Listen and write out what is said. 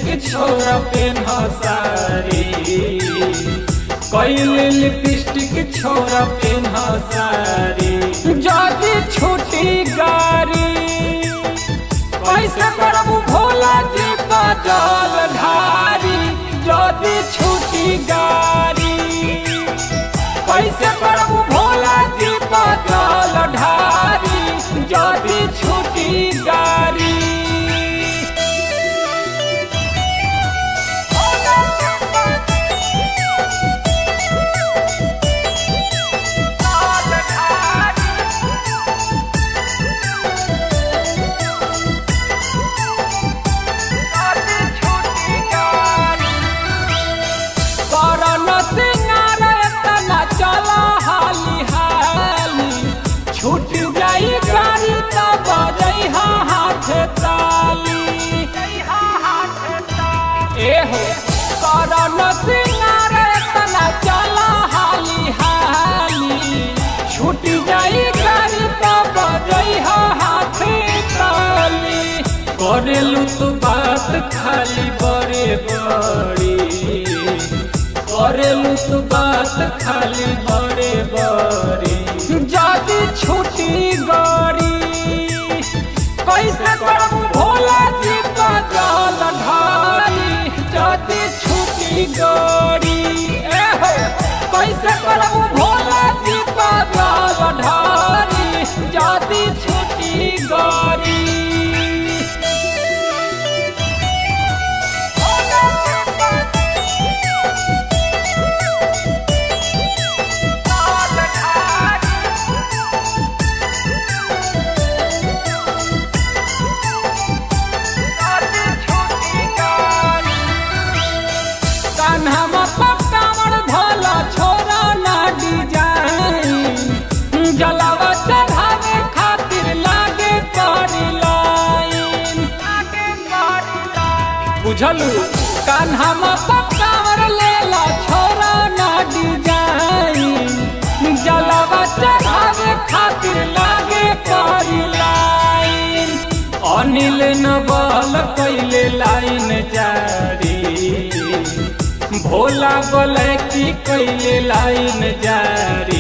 छोरा पेन सारी कैले लिपस्टिक छोरा पेन सारी जदी छूटी गारी कैसे करबू भोला जी का जल ढारी जदी छूटी गारी कैसे करबू भोला जी का जल ढारी जदी छूटी गारी करन सिंगार तना चला हाली हाली छूट जाई गाड़ी त बजई हाथ ताली ए हो करन सिंगार तना चला हाली हाली छूट जाई गाड़ी त बजई हाथ ताली करेलू तू बात खाली बड़े बड़ी करेलू तू बात खाली बड़े बड़ी जदी छूटी गड़ी कैसे करबू भोला जी का जल ढारी जदी छूटी गड़ी ए हो कैसे करबू भोला जी का जल ढारी जदी छूटी गड़ी कान्हा पक्कावर धोला छोरा ना डिजाइन जलावा चढ़ावे खातिर लागे पड़ी लाइन बुझलू कान्हा पक्कावर लेला छोरा ना डिजाइन जलावा चढ़ावे खातिर लागे पड़ी लाइन अनिल नबल कैले लाइन जारी भोला बोले की कैले लाइन जारी